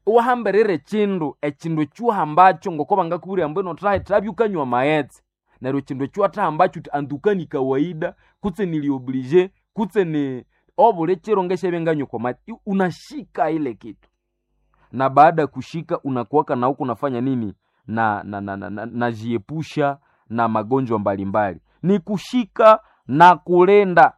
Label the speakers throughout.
Speaker 1: iwahamberere chindu echindu chuhambacho ngoko bangakubwira ambu ino trahe trabyukanywa maetse neryo chindu echiwathahambacho uti anduka ni kawaida kutse nilioblige kutse ni obule chiro ngeshebenganywa kwa maji I- unashika ile kitu na baada ya kushika unakuwaka na huku unafanya nini na na na, na, na, najiepusha na magonjwa mbalimbali ni kushika na kulenda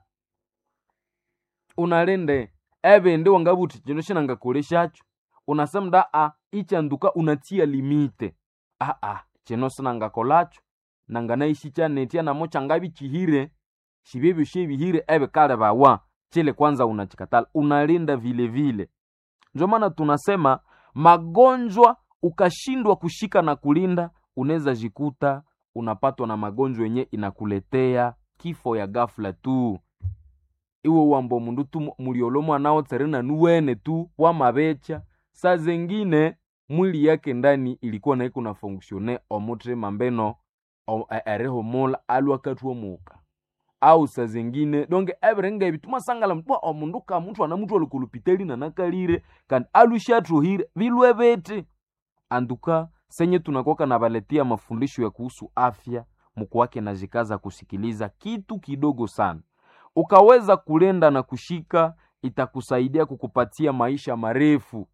Speaker 1: unalende ebende wangabuti chino shinangakoleshacho unasemda a ichanduka unatia limite a a chino sinangakolacho nanganaishi chanetia namo changabi chihire shibebyo shebihire ebe kale bawa chile kwanza unachikatala unalinda vile vile ndio maana tunasema magonjwa ukashindwa kushika na kulinda unaweza jikuta unapatwa na magonjwa yenye inakuletea kifo ya ghafla tu iwe wambo mundu tu muliolomo anao tserena nuwene tu wamabecha saa zengine mwili yake ndani ilikuwa naiko na fonksione omutrema mbeno o- e- erihumula alwakatwa muka au saa zengine donge ebirenga ebi tumasangala mtwa omundu ka muthu ana muthu olikulupiteli nanakalire kandi alushatruhire bilwe beti anduka senye tunakoka na baletia mafundisho ya kuhusu afya mkuwake na jikaza kusikiliza kitu kidogo sana ukaweza kulenda na kushika itakusaidia kukupatia maisha marefu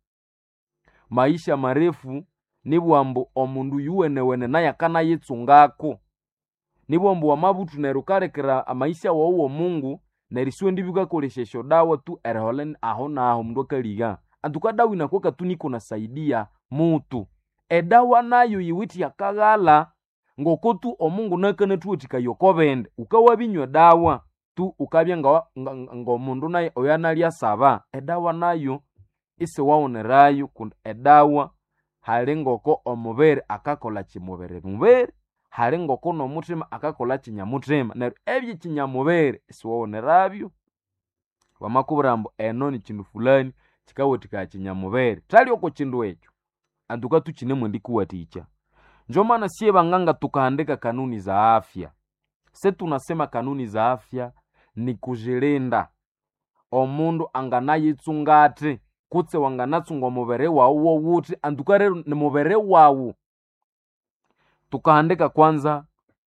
Speaker 1: maisha marefu ni bwambo omundu yuwenewene naye akanayetsungako ni bwambo wamabutu neryo ukalekera amaisha wawuwo mungu neryo isiwe ndi bikakoleshesha dawa tu eriholen aho naho mundu akaliga antuka dawa inakuwaka tu niko nasaidia mutu edawa nayo yiwiti yakaghala ngoko tu omungu nakanathuwathika yokobende ukawabinywa dawa tu ukabya nga- nga- nga- ngomundu naye oyo analya saba edawa nayo isiwawonerayo kundi edawa hali ngoko omubiri akakola kimubiri mubiri hali ngoko nomuthima akakola kinyamuthima neryo ebyo kinyamubiri isiwawonerabyo bamakubwira ambu eno ni kindu fulani kikawathikaya kinyamubiri thali oko kindu ekyo antuka tukinemwe ndikuwathikya njo maana siye banganga tukahandika kanuni za afya se tunasema kanuni za afya ni kujilinda omundu anganayitsungati kutse wanganatsunga omubiri wawu wowuthi antuka rero ni mubiri wawu tukahandika kwanza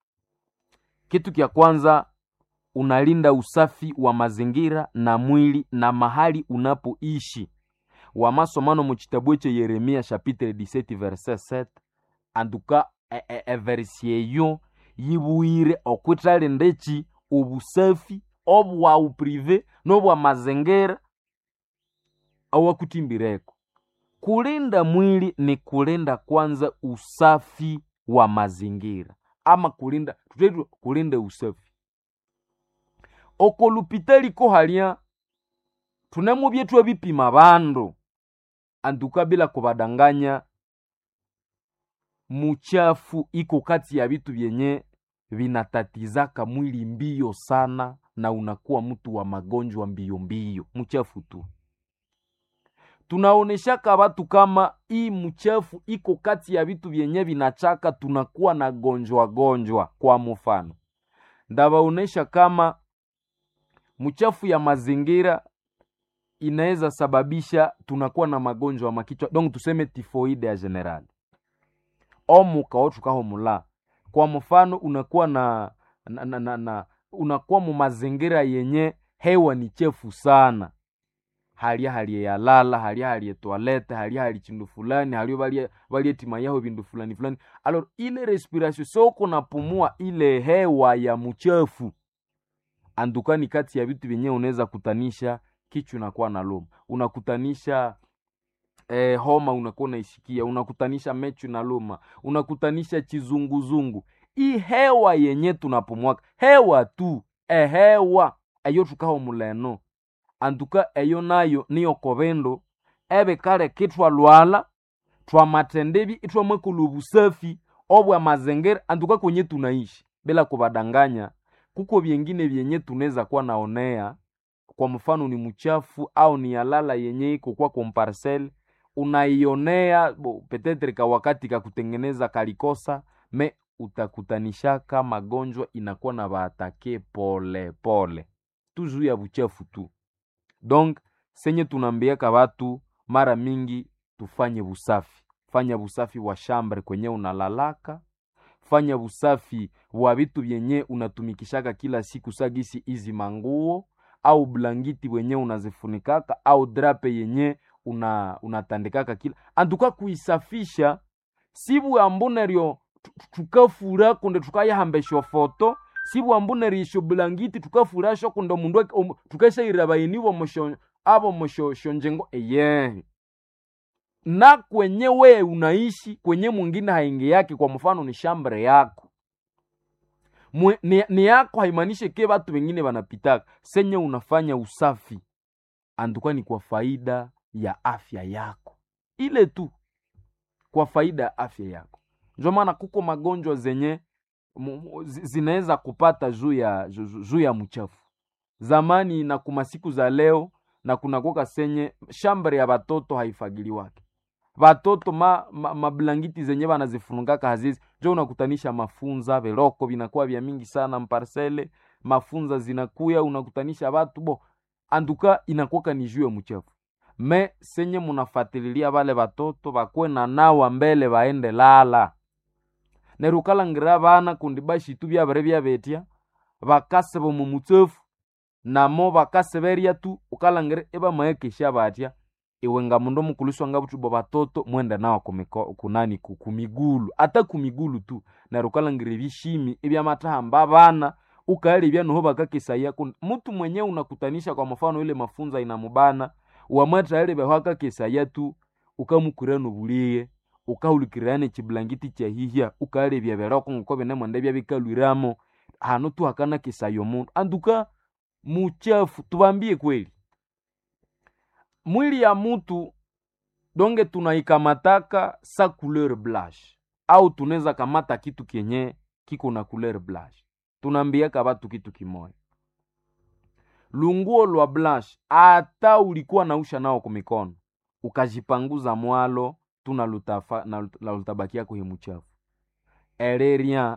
Speaker 1: kitu kya kwanza unalinda usafi wa mazingira na mwili na mahali unapoishi wamasomano mu kitabu ekyo yeremia chapitre 17 verset 7 anduka e- e- everisi eyo yibuire okwithalinda eki obusafi obwawu prive nobwa mazingira awakutimbireko kulinda mwili ni kulinda kwanza usafi wa mazingira ama kulinda tutetu kulinda usafi okolupitaliko halya tunemu byetu bipima bandu antuka bila kubadanganya muchafu iko kati ya vitu vyenye vinatatizaka mwili mbio sana na unakuwa mtu wa magonjwa mbio mbio mchafu tu tunaoneshaka watu kama hii mchafu iko kati ya vitu vyenye vinachaka tunakuwa na gonjwa gonjwa kwa mfano ndawaonesha kama mchafu ya mazingira inaweza sababisha tunakuwa na magonjwa ya makichwa donc tuseme tifoide ya general omuka otukahomula kwa mfano unakuwa na, na, na, na, na unakuwa mu mazingira yenye hewa ni chefu sana halya halye yalala halya halye toilette halya hali chindu fulani halyo balye balye tima yaho bindu fulani fulani alors ile respiration soko napumua ile hewa ya mchafu andukani kati ya vitu vyenyewe unaweza kutanisha kichwa unakuwa na loma unakutanisha eh, homa unakuwa unaishikia unakutanisha mechu na loma unakutanisha chizunguzungu hii hewa yenye tunapumwaka hewa tu ehewa eyo tukaho muleno antuka eyo nayo niyo kobendo ebe kale kitwalwala twamatendebi itwamwekula obusafi obwa mazingira antuka kwenye tunaishi bila kubadanganya kuko vyengine vyenye tunaweza kuwa naonea kwa mfano ni mchafu au ni yalala yenye iko kwa komparcel unaionea bo, petetre ka wakati kakutengeneza kalikosa me utakutanishaka magonjwa inakuwa na baatake pole pole tu juu ya buchafu tu donc senye tunambiaka watu mara mingi tufanye busafi fanya busafi wa shambre kwenye unalalaka fanya busafi wa vitu vyenye unatumikishaka kila siku sagisi izi manguo au blangiti wenye unazifunikaka au drape yenye una unatandikaka kila antuka kuisafisha sibu ambuneryo tukafura kunde tukayahambesha foto sibu ambunerisho blangiti tukafurasho kunde mundu um, tukashaira bayinibo mosho abo mosho shonjengo eye na kwenye we unaishi kwenye mwingine haingi yake kwa mfano ni shambre yako Mwe, ni, ni yako haimanishe ke watu wengine wanapitaka senye unafanya usafi anduka ni kwa faida ya afya yako ile tu kwa faida ya afya yako ndio maana kuko magonjwa zenye zinaweza kupata juu ya juu ya mchafu zamani na kuma siku za leo na kunakoka senye shambre ya batoto haifagiliwake batoto ma, ma, mablangiti zenye banazifungaka hazizi jo unakutanisha mafunza veloko vinakuwa vya mingi sana mparsele mafunza zinakuya unakutanisha batu bo anduka inakuwaka ni juu ya mchafu me senye munafatililia bale batoto bakwe na nawa mbele baende lala nerukalangira bana kundi bashitu byabere byabetya bakase bomu mutsefu namo bakase berya tu ukalangire ebamaekesha batya iwe nga mundu mukuliswa nga butubo batoto mwende nawa kumiko, kunani kumigulu ata kumigulu tu nerukalangira ebishimi ebyamatahamba bana ukaelebya noho bakakesaya mutu mwenye unakutanisha kwa mfano ile mafunza inamubana wamwataelebeho akakesaya tu ukamukurano buliye ukahulikirane chiblangiti chahihya ukalebya beroko ngoko binemwende byabikalwiramo hano tu hakana kesayo mundu anduka muchafu tubambie kweli mwili ya mutu donge tunaikamataka sa couleur blanche au tunaweza kamata kitu kenye kiko na couleur blanche tunaambiaka batu kitu kimoya lunguo lwa blanche ata ulikuwa nausha nao kumikono ukajipanguza mwalo tuna lutafa na lutabakia kuhimuchafu ereria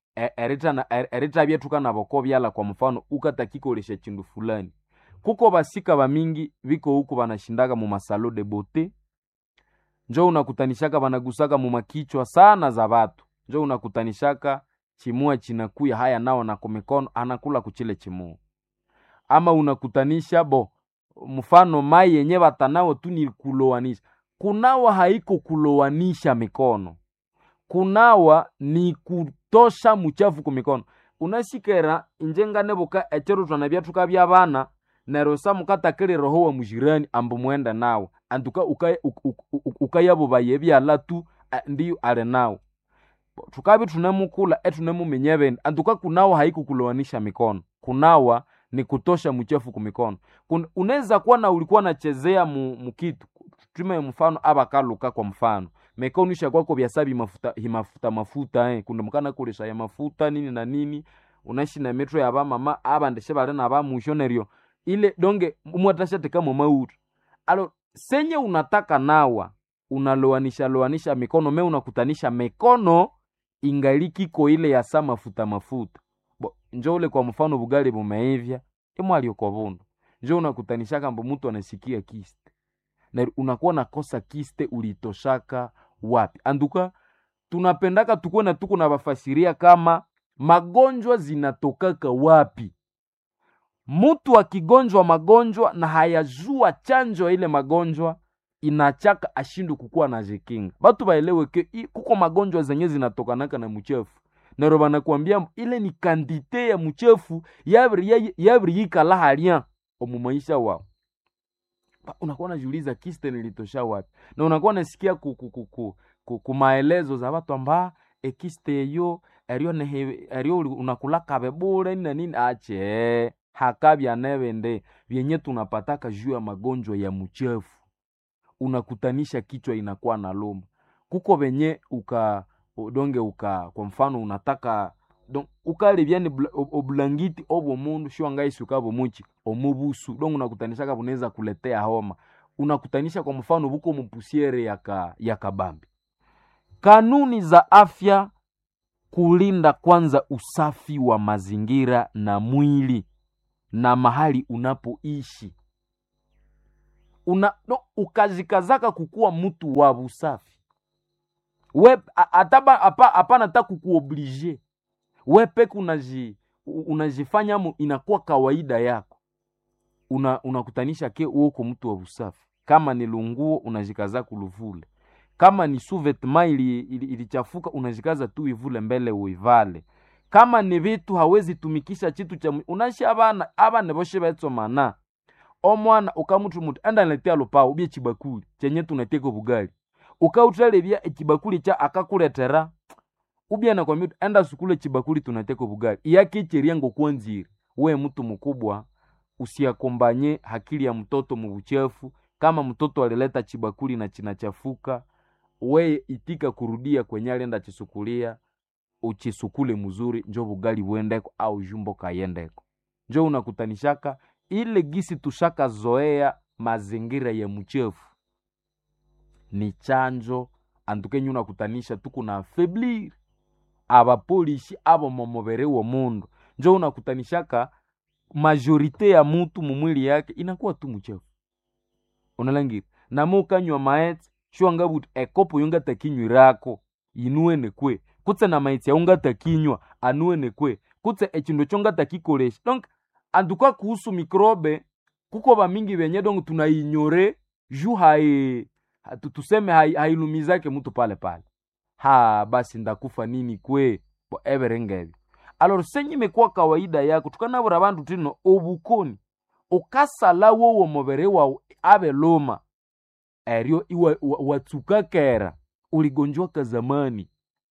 Speaker 1: eritabya tukanaboko byala kwa mfano ukatakikolesha chindu fulani kuko basika bamingi biko huku banashindaka mu masalo de bote njo unakutanishaka banagusaka mu makichwa sana za batu njo unakutanishaka chimua chinakuya haya nao na kumikono anakula kuchile chimua ama unakutanisha bo mfano mai yenye batanao tu ni kulowanisha kunawa haiko kulowanisha mikono kunawa ni kutosha muchafu kumikono unasikera injengane buka echero twana byatuka byabana nero sa mukatakire roho wa mujirani ambu mwenda nawo antuka ukayabo baye byala tu ndiyo ale nawo tukabi tunamukula etunamumenye bende antuka kunawa haiko kulowanisha mikono kunawa ni kutosha mchafu kumikono unaweza kuwa na ulikuwa nachezea mu, mukitu tume mfano abakaluka kwa mfano mekonisha kwako byasabi mafuta himafuta mafuta eh kunda mukana kulesha ya mafuta nini na nini unaishi na metro ya bamama abandeshe bale na bamushoneryo ile donge umwatashateka mu mautu alo senye unataka nawa unaloanisha loanisha mikono me unakutanisha mikono ingalikiko ile ya sa mafuta mafuta bo njo ule kwa mfano bugali bumeivya imwalio kwa vundo njo unakutanishaka mbo mtu anasikia kiste na unakuwa nakosa kiste ulitoshaka wapi anduka tunapendaka tukuwe na tuko na bafasiria kama magonjwa zinatokaka wapi mtu akigonjwa magonjwa na hayajua chanjo ya ile magonjwa inachaka ashindu kukuwa na jikinga batu baelewe ke kuko magonjwa zenye zinatokanaka na mchefu nero banakwambia ile ni kandite ya mchefu yabri yikala halya omu maisha wao unakuwa najiuliza kiste nilitosha wapi na unakuwa nasikia ku, ku, ku, ku, ku, ku maelezo za watu amba ekiste eyo eryo nehe eryo unakulaka bebule na nini ache hakabya nevende vyenye tunapataka juu ya magonjwa ya mchefu unakutanisha kichwa inakuwa na luma kuko venye uka donge uka kwa mfano unataka don ukalibyani oblangiti obwo mundu shiwangaisi ukabo muchi omubusu don unakutanishaka bunaweza kuletea homa unakutanisha kwa mfano buko mupusiere yaka yakabambi kanuni za afya kulinda kwanza usafi wa mazingira na mwili na mahali unapoishi una no, ukazikazaka kukuwa mtu wa busafi we a- ataba apa- hapana ta kukuoblige we peke unaji u- unajifanya mo inakuwa kawaida yako una unakutanisha ke uko mtu wa busafi kama ni lunguo unajikaza kuluvule kama ni suvetma ili, ili, ilichafuka unajikaza tu ivule mbele uivale kama ni vitu hawezi tumikisha chitu cha mu- unashi abana abana boshe betsomana omwana ukamutu mutu enda niletea lupao ubye chibakuli chenye tunateka bugali ukautralebya echibakuli cha akakuletera ubye nakwambia uti, enda sukule chibakuli tunateka bugali iyakicheria ngokwanzire we mtu mkubwa usiakombanye hakili ya mtoto mubuchafu kama mtoto alileta chibakuli na chinachafuka we itika kurudia kwenye alienda chisukulia uchisukule mzuri njo bugali buendeko au jumbo kayendeko njo unakutanishaka ile gisi tushaka zoea mazingira ya mchefu ni chanjo antukenye unakutanisha tuku na afeblir abapolishi abo momubere wa mundu njo unakutanishaka majorite ya mutu mumwili yake inakuwa tu mchefu unalangira namo ukanywa maetse shwanga buti ekopo yongatakinywirako inuene kwe kutse na maitsi yaungatakinywa anuene kwe kutse echindu chongatakikolesha donc antuka kuhusu mikrobe kuko bamingi benye donc tunainyore ju hai hatu- tuseme hai- hailumizake mtu pale pale ha basi ndakufa nini kwe bo everengebi alors senye imekuwa kawaida yako tukanabura bantu tino obukoni ukasala wowo mubere wawu abe luma eryo iwa- wa- watsuka kera uligonjwaka zamani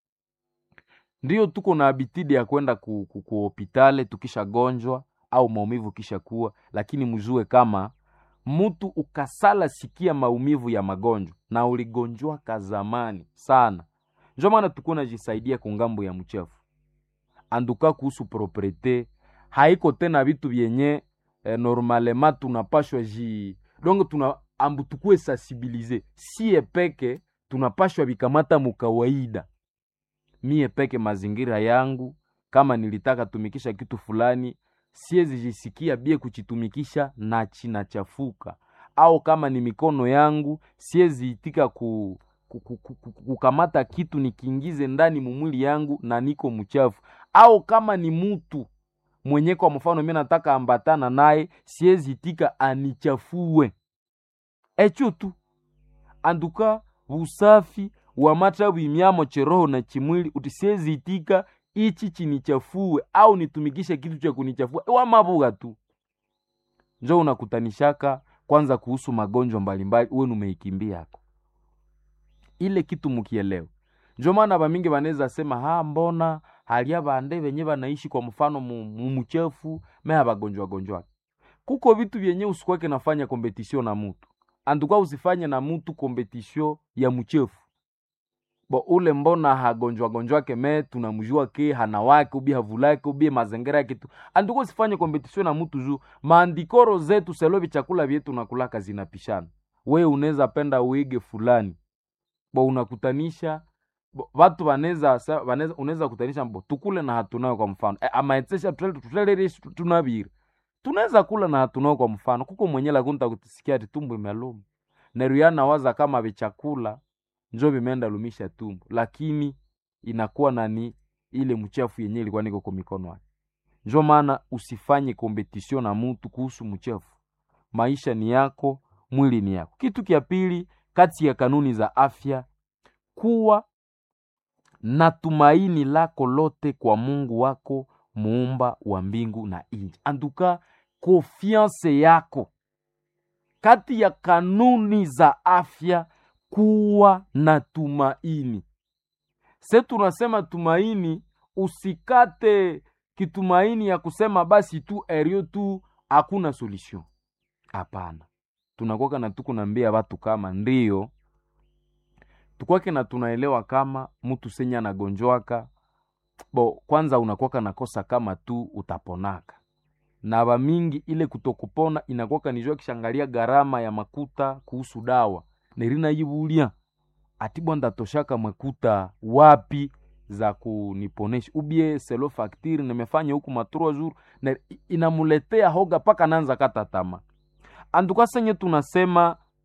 Speaker 1: ndiyo tuko na abitidi ya kwenda ku, ku, ku hopitale tukishagonjwa au maumivu kisha kuwa lakini mjue kama mtu ukasala sikia maumivu ya magonjwa na uligonjwaka zamani sana njo maana tukuwa najisaidia kungambo ya mchafu anduka kuhusu propriete haiko tena vitu vyenye eh, normalema tunapashwa ji donc tuna ambu tukue sensibilize sie peke tunapashwa vikamata mukawaida mie peke mazingira yangu kama nilitaka tumikisha kitu fulani siezi jisikia bie kuchitumikisha na chinachafuka au kama ni mikono yangu siezi itika ku, ku, ku, ku, ku, kukamata kitu nikiingize ndani mumwili yangu na niko mchafu au kama ni mutu mwenye kwa mfano mi nataka ambatana naye siezi itika anichafue echo tu anduka busafi wa mata bwimyamo cheroho na chimwili uti siezi itika ichi chinichafue au nitumikishe kitu cha kunichafua wa mabuga tu njo unakutanishaka kwanza kuhusu magonjwa mbalimbali uwe numeikimbia yako ile kitu mukielewa njo maana bamingi banaweza sema ha mbona halia bande benye banaishi kwa mfano mu- mu- muchefu meha bagonjwa gonjwa kuko vitu vyenye usikwake nafanya kompetisio na mutu antuka usifanye na mutu kompetisio ya mchefu bo ule mbona hagonjwa gonjwake me tunamjua ke hana wake ubi havulake ubi mazingira yake tu antuka usifanye kompetisio na mutu juu maandikoro zetu selovi chakula vyetu nakulaka zinapishana we unaweza penda uige fulani bo unakutanisha bo, watu wanaweza sa- wanaweza- unaweza kutanisha mbo tukule na hatunayo kwa mfano e, amaetsesha tutelerishi tunabiri tunaweza kula na hatunayo kwa mfano kuko mwenye lakunta kutisikia ati tumbo imeluma neruyana waza kama vichakula njo vimeenda lumisha tumbo lakini inakuwa nani ile mchafu yenye ilikuwa niko kwa mikono yake njo maana usifanye kompetisio na mutu kuhusu mchafu maisha ni yako mwili ni yako kitu kya pili kati ya kanuni za afya kuwa na tumaini lako lote kwa mungu wako muumba wa mbingu na nchi anduka konfiance yako kati ya kanuni za afya kuwa na tumaini se tunasema tumaini usikate kitumaini ya kusema basi tu erio tu hakuna solution hapana tunakwaka na tukunambia watu kama ndio tukwake na tunaelewa kama mtu senye anagonjwaka bo kwanza unakwaka nakosa kama tu utaponaka na bamingi ile kutokupona inakwaka nijua kishangalia gharama ya makuta kuhusu dawa nerina yibulia ati bwanda toshaka makuta wapi za kuniponesha ubie selo faktiri nimefanya huku matrua jour na i- inamuletea hoga paka nanza kata tama anduka senye tunasema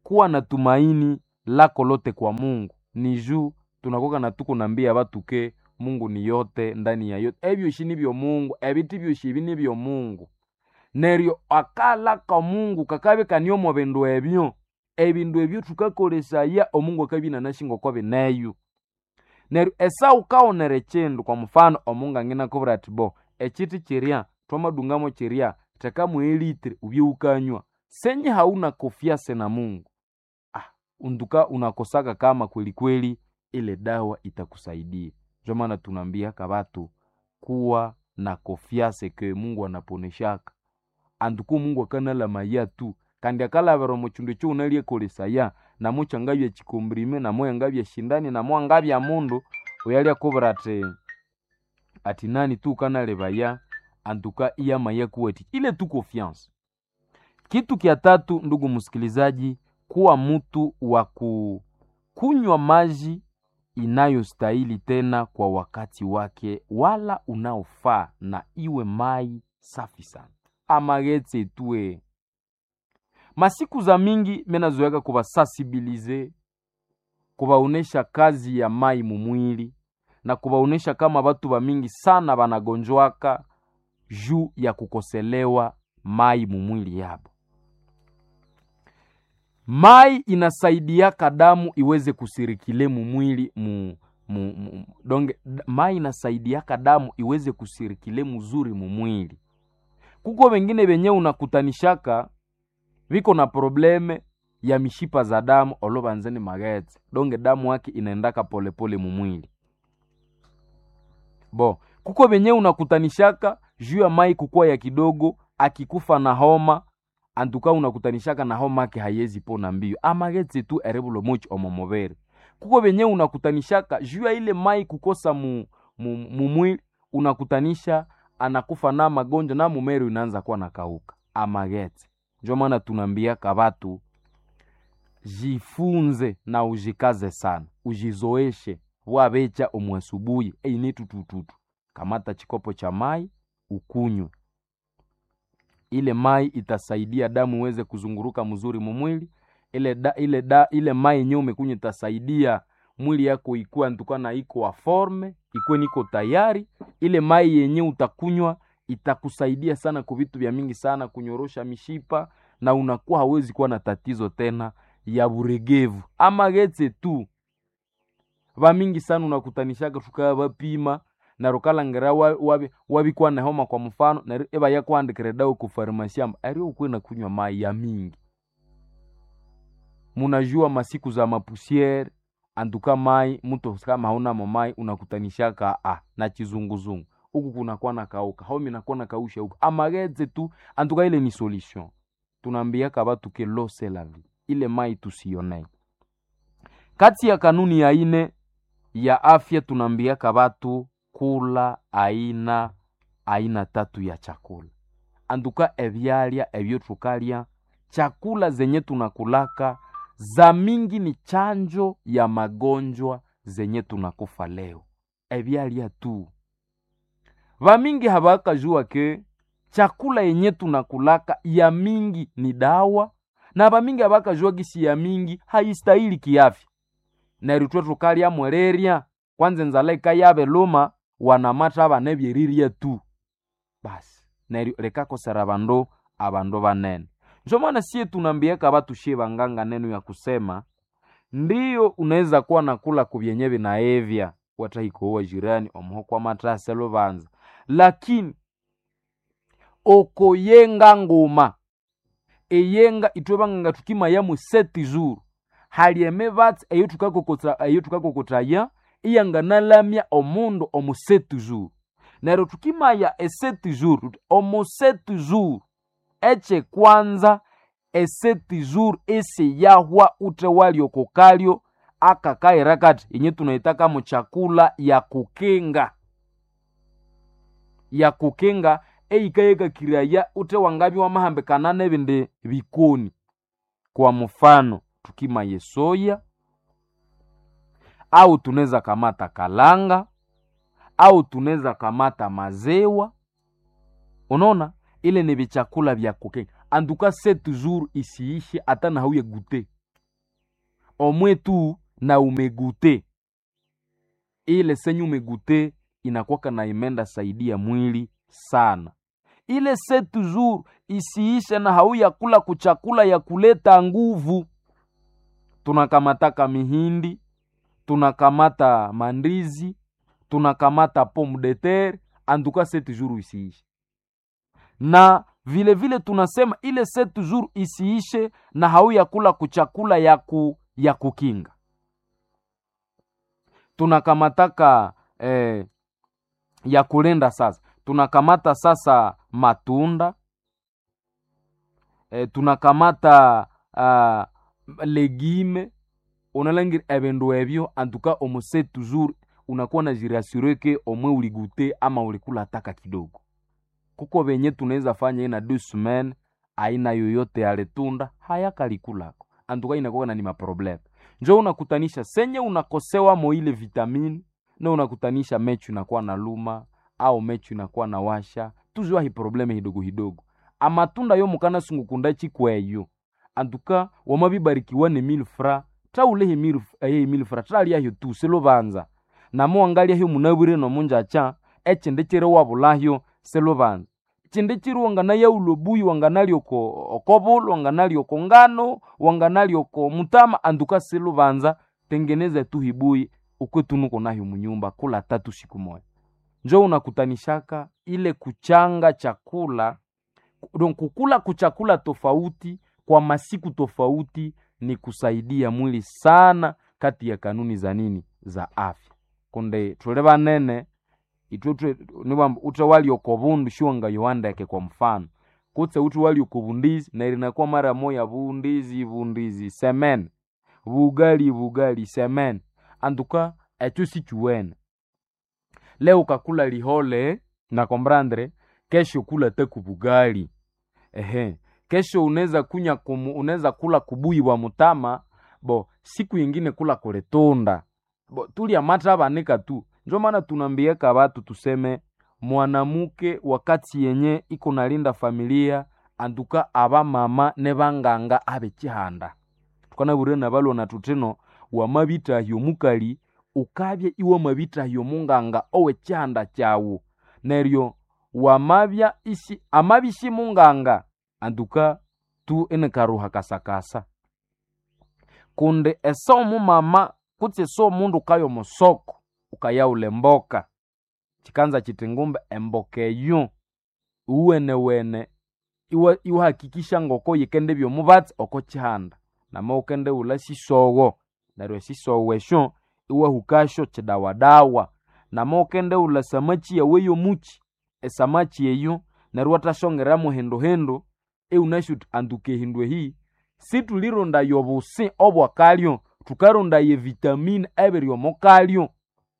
Speaker 1: kuwa na tumaini lako lote kwa mungu ni juu tunakoka na tuko nambia batu ke mungu ni yote ndani ya yote ebyoshi nibyo mungu ebiti byoshi ebi nibyo mungu neryo akalaka mungu kakabekania bindu ebyo ebindu ebyo tukakolesaya omungu akabinanashinga oko bineyo neryo esau kaonera chindu kwa mfano omungu anginakubwira ati bo echiti chirya twamadungamo chirya tekamu elitri ubye ukanywa senye hauna kofiase na mungu ah, unduka unakosaka kama kweli kweli ile dawa itakusaidia ndio maana tunaambiaka batu kuwa na kofiase ke mungu anaponeshaka anduku mungu akanalama tu kandi akalavira muchindu cho unalyekolesaya namo changabya chikombrime namo yangabya shindani namo angabya mundu uyalya kubira ati ati nani tu kanalevaya antuka iyamaya kuwati ile tu confiance kitu kya tatu ndugu msikilizaji kuwa mtu wa kunywa maji inayostahili tena kwa wakati wake wala unaofaa na iwe mai safi sana amagetse tue masiku za mingi menazoeka kuvasansibilize kuvaonesha kazi ya mai mumwili na kuvaonesha kama batu bamingi sana banagonjwaka juu ya kukoselewa mai mumwili yabo mai inasaidiaka damu iweze kusirikile mumwili mu, mu, mu, donge mai inasaidiaka damu iweze kusirikile muzuri mumwili kuko wengine wenye unakutanishaka viko na probleme ya mishipa za damu olovanzeni magetse donge damu yake inaendaka polepole mumwili bo kuko venye unakutanishaka juu ya mai kukuwa ya kidogo akikufa na homa antuka unakutanishaka na homa ake hayezi pona mbio amagetse tu erebulo mochi omomobere kuko venye unakutanishaka juu ya ile mai kukosa mu, mu, mumwili unakutanisha anakufa na magonjwa na mumero inaanza kuwa nakauka amagetse njo maana tunaambiaka batu jifunze na ujikaze sana ujizoeshe wabecha omwasubuhi eini tutututu kamata chikopo cha mai ukunywe ile mai itasaidia damu iweze kuzunguruka mzuri mumwili ile da, ile da, ile mai yenyewe umekunywa itasaidia mwili yako ikuwa ntukana iko wa forme ikuwe niko tayari ile mai yenyewe utakunywa itakusaidia sana kwa vitu vya mingi sana kunyorosha mishipa na unakuwa hawezi kuwa na tatizo tena ya buregevu ama getse tu vamingi sana unakutanishaka tukaya vapima na rukalangera wabikuwa wabi, wabi na homa kwa mfano na eva yakuandikire dawa ku farmasi amba ari ukwe na kunywa mai ya mingi munajua masiku za mapusiere anduka mai mtu kama haunamo mai unakutanishaka ah, na chizunguzungu huku kunakuwa na kauka homi nakuwa na kausha huku amageze tu antuka ile ni solution tunaambiaka batu ke lo c'est la vie ile mai tusionee kati ya kanuni ya ine ya afya tunaambiaka batu kula aina aina tatu ya chakula anduka ebyalya ebyo tukalya chakula zenye tunakulaka za mingi ni chanjo ya magonjwa zenye tunakufa leo ebyalya tu vamingi havakajua ke chakula yenye tunakulaka ya mingi ni dawa na vamingi havakajua gisi ya mingi haistahili kiafya neryo tukalya mwereria kwanza enzala ikayave luma wanamata vane vyeriria tu basi neryo likakosera vandu avandu vanene njo maana sie tunambiaka vatushie vanganga neno ya kusema ndiyo unaweza kuwa nakula kuvyenye vinaevya watahikowa jirani omuho kwa matase luvanza lakini okoyenga nguma eyenga itwe vanganga tukimayamu seti zuru halieme vatsi eyo tukakokota eyo tukakokotaya iyanganalamya omundu omu seti zuru neryo tukimaya eseti zuru omu seti zuru eche kwanza eseti zuru esi yahwa ute waliokokalyo akakaira kati yenye tunaitaka mu chakula ya kukinga ya kukinga eikayekakiraya ute wangabi wamahambikana nebindi bikoni kwa mfano tukimaye soya au tunaweza kamata kalanga au tunaweza kamata mazewa unaona ile ni vichakula vya kukinga anduka se toujours isiishi hata na hauye gute omwe tu na umegute ile senye umegute inakwaka na imenda saidia mwili sana ile se toujours isiishe na hauya kula kuchakula ya kuleta nguvu tunakamataka mihindi tunakamata mandizi tunakamata pomme de terre antuka se toujours isiishe na vile vile tunasema ile se toujours isiishe na hauya kula kuchakula ya, ku, ya kukinga tunakamataka eh, ya kulenda sasa tunakamata sasa matunda eh, tunakamata uh, legime unalangira ebindu ebyo antuka omuse toujours unakuwa na jirasure ke omwe uligute ama ulikula taka kidogo kuko venye tunaweza fanya ina deux semaines aina yoyote ya letunda hayakalikulako antuka inakuwa na ni maprobleme njo unakutanisha senye unakosewa mo ile vitamini na unakutanisha mechu inakuwa na luma au mechu inakuwa na washa tuzwa hi probleme hidogo hidogo amatunda yo mukana sungukunda chikweyo antuka wamabibarikiwa ne mille fra traulehe mille eh, mille fra traliahyo tu selubanza namo wangalyaho munabwire nomunjacha echinde chiri wabulahyo selubanza chinde chiri wanganaya ulobuyi wanganali oko okobulu wanganali oko ngano wanganali oko mutama anduka selubanza tengeneza tu hibuyi ukwetunuko nayo munyumba kula tatu siku moja njo unakutanishaka ile kuchanga chakula don kukula kuchakula tofauti kwa masiku tofauti ni kusaidia mwili sana kati ya kanuni za nini za afya kunde tule banene itwe niwamba utre wali okobundu shiwanga yowandeke kwa mfano kutse utre wali okobundizi na ilinakuwa mara moya bundizi bundizi semen bugali bugali semen antuka echo sichuwene leo ukakula lihole na kombrandre kesho kula teku bugali ehe kesho unaweza kunya kumu, unaweza kula kubuyi bwa mutama bo siku yingine kula kuletunda bo tulya mata banika tu njo maana tunambieka batu tuseme mwanamuke wakati yenye iko nalinda familia antuka aba mama ne banganga abe chihanda tukanabure na balwa na tuteno wamabitahyo mukali ukabye iwe mabitahyo munganga owe chihanda chawu neryo wamabya isi amabishi munganga antuka tu ene karuha kasakasa kunde esa omumama kutse esa omundu ukaya omusoko ukayaula mboka chikanza chiti ngumbe emboka eyo uwenewene iwa iwahakikisha ngoko yikende byomubatsi oko chihanda nama ukende ula sisowo neryo esisowo esyo iwahukasyo chidawadawa nama ukende ula samachi yawe yomuchi esamachi eyo neryo watashongeramu hinduhindu eunashuti antuka ehindu ehi situlirondayo obusi obwakalyo tukarondayo evitamini ebiryomokalyo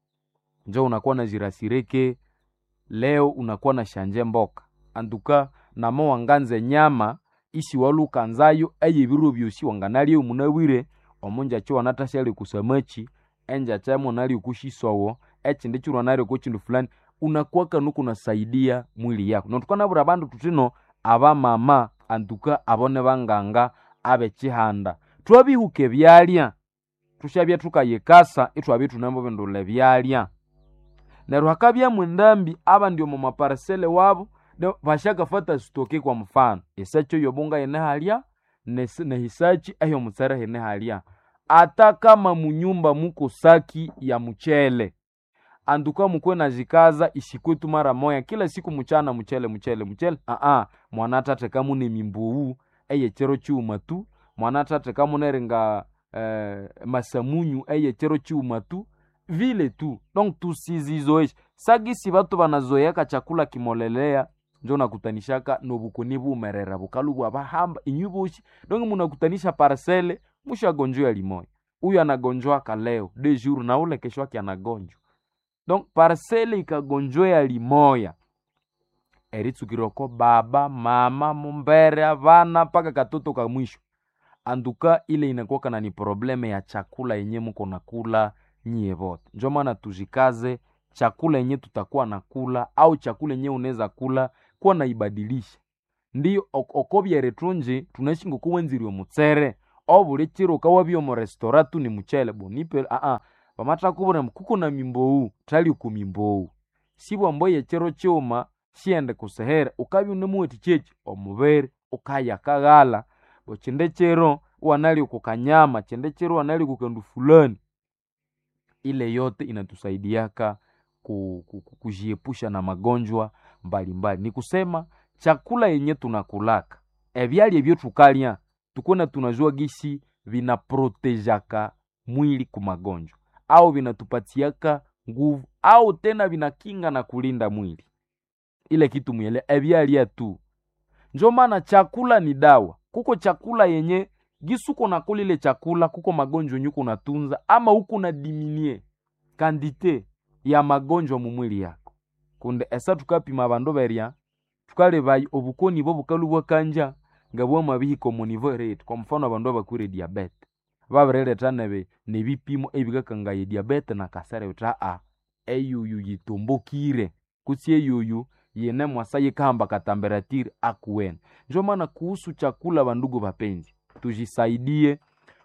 Speaker 1: njo unakuwa na jirasireke leo unakuwa na shanje mboka antuka namo wanganza nyama isi walukanzayo eyebiro byosi wanganalya munabwire omunjacho wanatashyali kusamachi enjacha monali kushisowo echindi chirwa nali kuchindu fulani unakuwa kanu kunasaidia mwili yako notukanabura bandu tutino abamama antuka abone banganga abe chihanda twabihuke byalya tushabya tukayekasa itwabya tunambo bindula byalya neryo hakabyamu endambi aba ndio mumaparsele wabo bashakafata sitoke kwa mfano esacho yobunga yene halya nehisachi eyo mutsere hene halya ata kama munyumba muko saki ya mchele anduka mukwe na jikaza ishikwetu mara moya kila siku mchana mchele mchele mchele aa mwana tate kamune mimbuwu eye chero chiuma tu mwana tate kamuneringa eh, masamunyu eye chero chiuma tu vile tu donc tusizizoesha sagisi batu banazoyaka chakula kimolelea njo nakutanishaka nobukoni bumerera bukalu bwabahamba inyu boshi donc munakutanisha parcele mushagonjwa limoya huyu anagonjwaka leo de jour na ule kesho yake anagonjwa donc parcele ikagonjwea limoya eritsukirwako baba mama mumbere avana mpaka katoto ka mwisho anduka ile inakuwaka na ni probleme ya chakula yenye muko nakula nyie vote njo maana tujikaze chakula yenye tutakuwa na kula au chakula yenye unaweza kula kuwa naibadilisha ndiyo ok- okobyeretunji tunaishi ngokuwenzirwe mutsere obuli chiro ukawabya omu restora tu ni muchele bonipe aa pamathakubwira mbu kuko na mimbowu thali ku mimbowu sibwa mbo yechiro kyuma siende kusehere ukabya unemuwathi kyeki omubiri ukaya kaghala bo kyinde kiro wanali kukanyama kyinde kiro wanali kukandu fulani ile yote inatusaidiaka ku, ku, ku, kujiepusha na magonjwa mbalimbali ni kusema chakula yenye tunakulaka ebyalya ebyo tukalya tukona tunajua gisi vinaprotejaka mwili ku magonjwa au vinatupatiaka nguvu au tena vinakinga na kulinda mwili ile kitu mwele ebyalya tu njo maana chakula ni dawa kuko chakula yenye gisuko nakula ile chakula kuko magonjwa yenye kunatunza ama huku na diminie kandite ya magonjwa mu mwili yako kunde esa tukapima bandu berya tukalebayi obukoni bwo bukalu bwakanja nga bwamabihika omu nivo rate kwa mfano abandu abakwire diabete babirileta nebe nebipimo ebikakangaya diabete na kasere uta a eyuyu yitumbukire kutsi eyuyu yene mwasa yikahamba katamberatiri akuwene njo maana kuhusu chakula bandugu bapenzi tujisaidie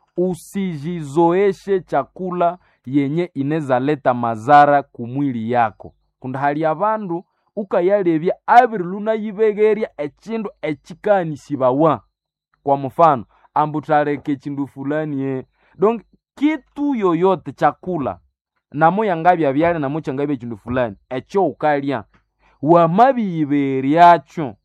Speaker 1: usijizoeshe chakula yenye inezaleta mazara kumwili yako kundi hali abandu ukayalebya abiri lunayibegerya ekindu ekikanisibwawa kwa mfano ambu thaleka ekindu fulani ye donc kitu yoyote chakula namo yangabya byale namo kyangabya ekindu fulani ekyo ukalya wamabiyiberyakyo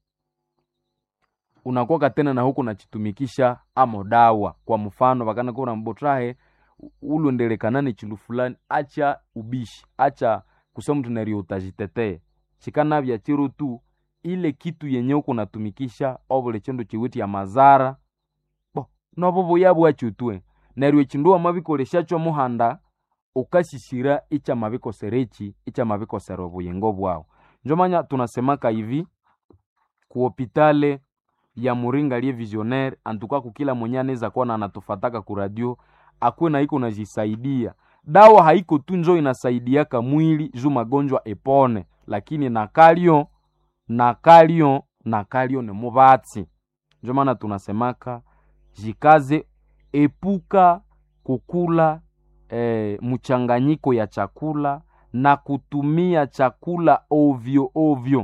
Speaker 1: unakuwa tena na huku nachitumikisha amo dawa kwa mfano vakanakura mbotrahe ulondelekana ni chindu fulani acha ubishi acha kusema mtu nariyo utajitetee chikanavya chiro tu ile kitu yenye uku natumikisha ovule chindu chiwiti ya mazara bo novo vuyabwacho tue neryo echindu wamabikoleshacho muhanda ukashisira icha mabikoserechi icha mabikosera obuyingo bwawu njomanya tunasemaka hivi kuhopitale ya muringa liye visionaire antuka kukila mwenye anaweza kuwa na anatufataka ku radio akuwe na iko najisaidia dawa haiko tu njo inasaidiaka mwili juu magonjwa epone lakini nakalio nakalio nakalio ni mubatsi njo maana tunasemaka jikaze epuka kukula eh, mchanganyiko ya chakula na kutumia chakula ovyo ovyo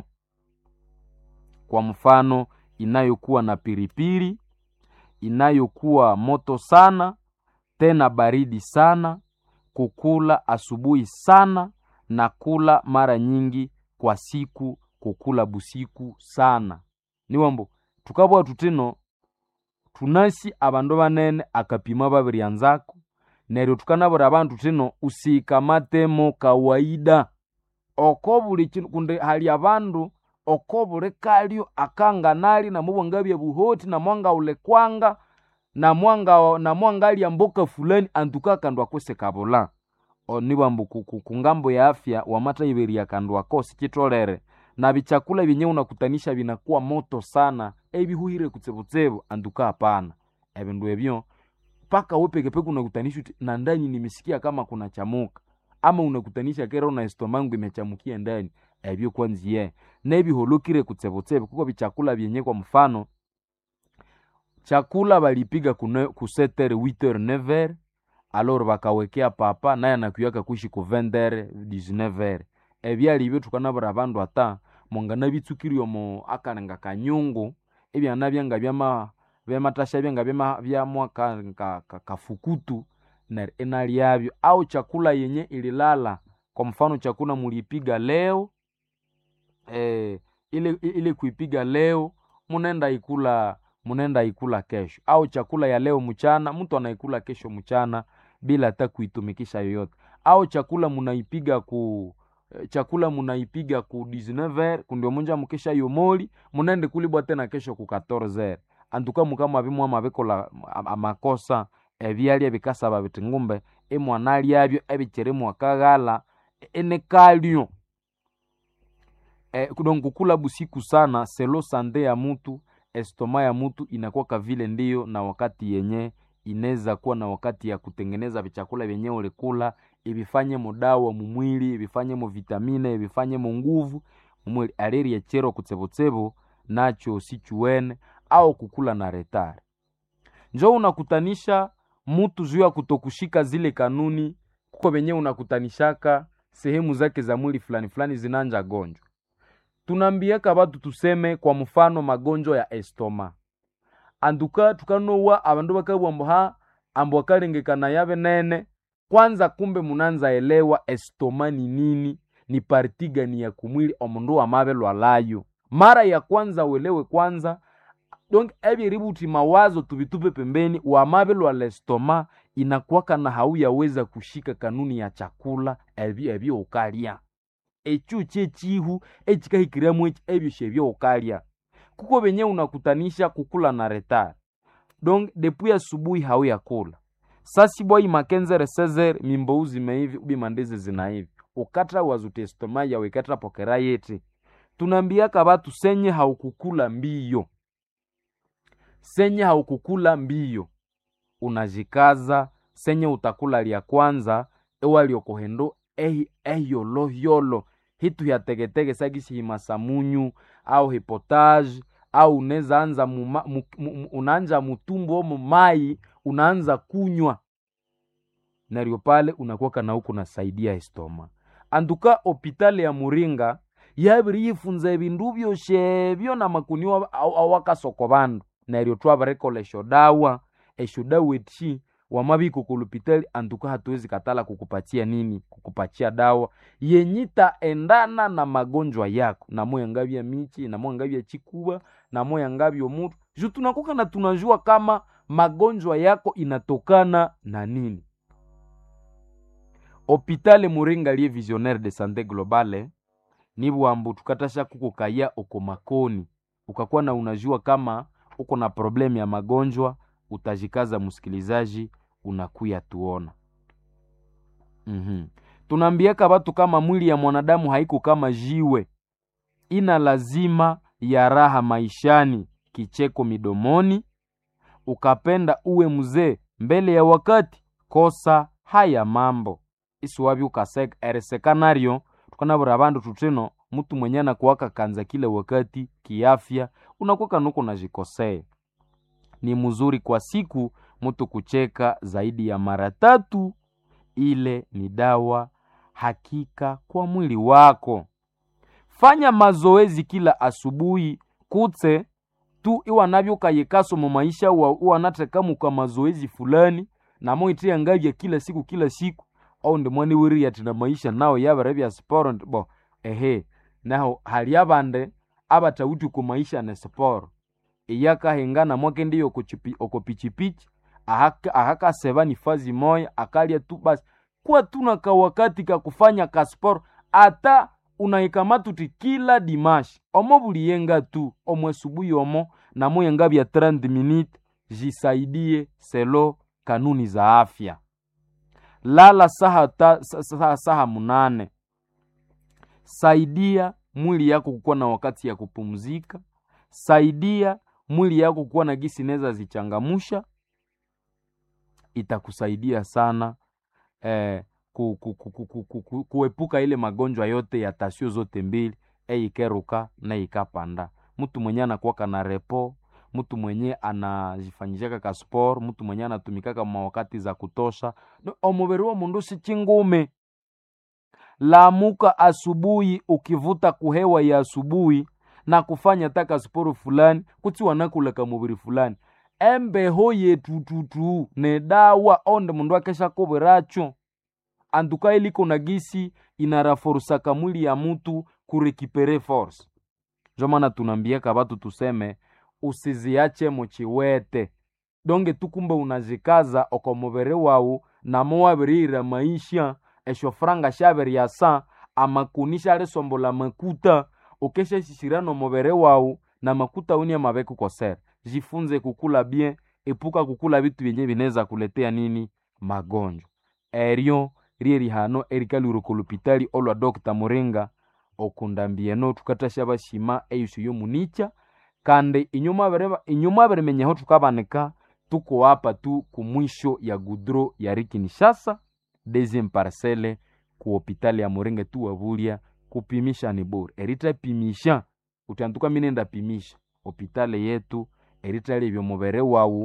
Speaker 1: kwa mfano inayokuwa na piripiri inayokuwa moto sana tena baridi sana kukula asubuhi sana na kula mara nyingi kwa siku kukula busiku sana niwambo tukabwa tutino tunasi abandu banene akapima babiryanzako neryo tukanabura abantu tino usikamatemo kawaida oko buli kinu kundi hali abandu oko buli kalyo akanganali namubwangabya buhoti namwangaule kwanga namwanga namwangalya mboka fulani antuka kandu akose kabula onibwambu kungambo ya afya wamatayiberya kandu ako sikitolere na bichakula byenye unakutanisha binakuwa moto sana ebihuhire kutsebutsebo antuka hapana ebindu ebyo mpaka we pekepeke unakutanisha na ndani nimesikia kama kuna chamuka ama unakutanisha kera una estomangu imechamukia ndani ebyo kwanziye nebiholokire kutsebotsebe kuko bichakula byenye kwa mfano chakula balipiga ku setere 8h 9h alor bakawekea papa naye anakuyaka kuishi ku 20h 19h ebyali byo tukanabura abandu ata mongana bitsukiri omo akalenga kanyungu ebyana byanga byama byamatasha byanga byama byamwa ka, ka, ka, kafukutu na enalyabyo au chakula yenye ililala kwa mfano chakula mulipiga leo eh, ile, ile kuipiga leo munenda ikula munenda ikula kesho au chakula ya leo mchana mtu anaikula kesho mchana bila hata kuitumikisha yoyote au chakula munaipiga ku chakula munaipiga ku 19h kundio munja mukisha yomoli munende kulibwa tena kesho ku 14h antuka mukama bimwa mabikola amakosa ebyalya bikasaba biti ngumbe imwana lyabyo ebikiri mwakaghala enekalyo e, donc kukula busiku sana selo sande ya mutu estoma ya mutu inakuwa vile ndiyo na wakati yenye inaweza kuwa na wakati ya kutengeneza vichakula vyenye ulikula ibifanye mudawa mumwili ibifanye mu vitamine ibifanye mu nguvu mumwili aleri echero kutsebotsebo nacho sichuwene au kukula na retare njo unakutanisha mutu juu ya kutokushika zile kanuni kuko venye unakutanishaka sehemu zake za mwili fulani fulani zinanja gonjwa tunambiaka batu tuseme kwa mfano magonjwa ya estoma anduka tukanowa abandu bakabwambo ha ambo akalengekana yabe nene kwanza kumbe munanza elewa estoma ni nini ni parti gani ya kumwili omundu wamabe lwalayo mara ya kwanza uelewe kwanza donc ebyeributi mawazo tubitupe pembeni wamabe lwa lestoma inakwaka na hauyaweza kushika kanuni ya chakula ebyo ebyo ukalya ekyo kyekihu ekikahikiramu eki ebyo shebyo ukalya kuko benye unakutanisha kukula na retard donc depuis asubuhi hauyakula sasibwai makenzere sezer mimbou zimeivi ubi mandezi zinaivi ukatra wazutestoma yawe ikatra pokera yeti tunambiaka batu senye haukukula mbiyo senye haukukula mbiyo unajikaza senye utakula lya kwanza ewaliokohendo ehi ehiyolohiyolo hitu hya tegetege sagisi himasamunyu au hipotage au unaweza anza muma, mu, mu, unaanja mutumbu omo mai unaanza kunywa naryo pale unakuwaka na huku nasaidia estoma anduka opitali ya muringa yabiri yifunza ebindu byoshebyo na makuni awakasoko bandu neryo twabarekola esho dawa esho dawa eti wamabiko kulupitali antuka hatuwezi katala kukupatia nini kukupatia dawa yenyita endana na magonjwa yako namoya ngavya michi namoya ngavya chikuba namoya ngavyo mutu ju tunakuka na tunajua kama magonjwa yako inatokana na nini hopitale muringa lie visionnaire de sante globale nibwambu tukatasha kukukaya oko makoni ukakuwa na unajua kama uko na problemu ya magonjwa utajikaza msikilizaji unakuya tuona mm-hmm. tunaambiaka batu kama mwili ya mwanadamu haiko kama jiwe ina lazima ya raha maishani kicheko midomoni ukapenda uwe mzee mbele ya wakati kosa haya mambo isiwabi ukaseka eresekanario tukanabura bandu tutino mtu mwenye anakuwaka kanza kila wakati kiafya unakuwaka nuko najikosea ni mzuri kwa siku mtu kucheka zaidi ya mara tatu ile ni dawa hakika kwa mwili wako fanya mazoezi kila asubuhi kutse tu iwanavyokayekaso mu maisha iwanatekamuka mazoezi fulani namo itiya ngavya kila siku kila siku au ndimwani wiri ati na maisha nawo yabere bya sporo bo ehe naho hali abande abatawuti ku maisha ne sporo iyakahengana mwake ndiyo oko pichipichi ahakaseba ni fazi moya akalya tu basi kuwa tuna kawakati ka kufanya kasporo ata unaikamatuti kila dimashi omo buliyenga tu omwe subuhi omo namoyenga bya 30 minute jisaidie selo kanuni za afya lala saha, ta, saha, saha munane saidia mwili yako kukuwa na wakati ya kupumzika saidia mwili yako kuwa na gisi neza zichangamusha itakusaidia sana eh, ku, ku, ku, ku, ku, ku, ku, kuepuka ile magonjwa yote ya tasio zote mbili eikeruka na ikapanda mtu mwenye anakuwaka na repo mtu mwenye anajifanyishaka ka sport mtu mwenye anatumikaka mawakati za kutosha no, omubiri wa mundu si chingume lamuka asubuhi ukivuta kuhewa ya asubuhi na kufanya taka sporo fulani kuti wanakulaka mubiri fulani embeho yetututu ne dawa onde mundu akesha kobweracho antuka iliko na gisi inaraforusaka mwili ya mutu kurekipere force njo maana tunambiaka batu tuseme usiziache muchiwete donge tukumbe unazikaza oko mubiri wawu namo wabirira maisha esho franga shabiri sa amakuni sharisombola makuta ukeshashishira no mubiri wawu na makuta uni amabeku kosera jifunze kukula bien epuka kukula bitu byenye bineza kuletea nini magonjwa eryo rie rihano erikalwire lupitali olwa dr muringa okundambieno tukatasha bashima eyusu yomunicha kandi inyuma abirimenyaho tukabanika tuko hapa tu kumwisho ya gudro ya rikinishasa deuxième parcelle ku hopitali ya muringa tu wabulya kupimisha ni bure eritapimisha utantuka minenda pimisha hopitali yetu eritali ebyo mubere wawu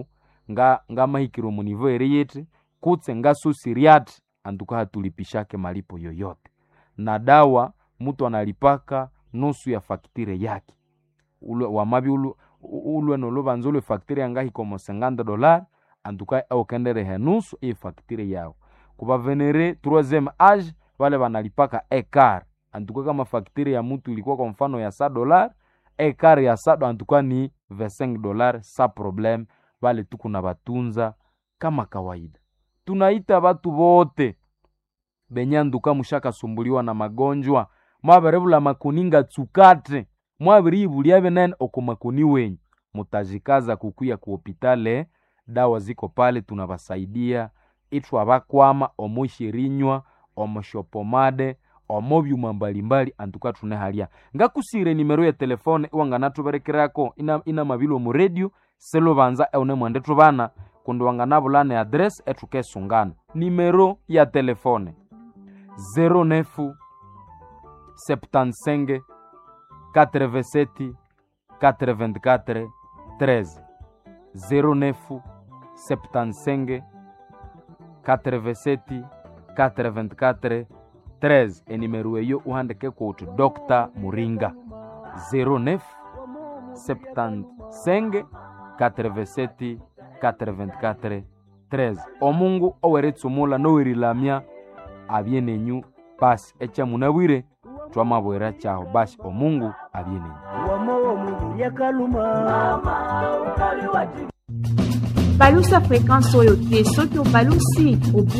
Speaker 1: nga ngamahikire omunivo eri yete kutse ngasusiriati antuka hatulipishake malipo yoyote na dawa mtu analipaka nusu ya faktire yake ulwe wamabi ulwe, ulwe nolubanza ulwe faktire yangahikomo 50 dolar antuka aukenderehe nusu iyi faktire yao kuba venere troisième age vale vanalipaka ekar antuka kama faktire ya mutu ilikuwa kwa mfano ya sa dolar ekar ya sado antuka ni 25 dolar sa problem vale tuku na batunza kama kawaida tunaita batu bote benye anduka mushakasumbuliwa na magonjwa mwaberevula makuninga tsukate mwabiriibulia benene oko makuni wenyu mutajikaza kukuya ku hopitale dawa ziko pale tunabasaidia ithu abakwama omushirinywa omushopomade omo byuma mbalimbali antuka tune halya ngakusire nimero ya telefone iwanganatuberekerako ina, ina mabilo mu radio selubanza eune mwende tubana kundi wanganabulana adresi etukesungana nimero ya telefone 09 75 87 84 13 09 75 87 84 13 enimero eyo uhandike kuti dr muringa 09 75 87 424 13 omungu oweretsumula nowerilamya abye nenyu basi echamunabwire twamabwera chaho basi omungu abye nenyu
Speaker 2: balusa fréquence oyo te soki obalusi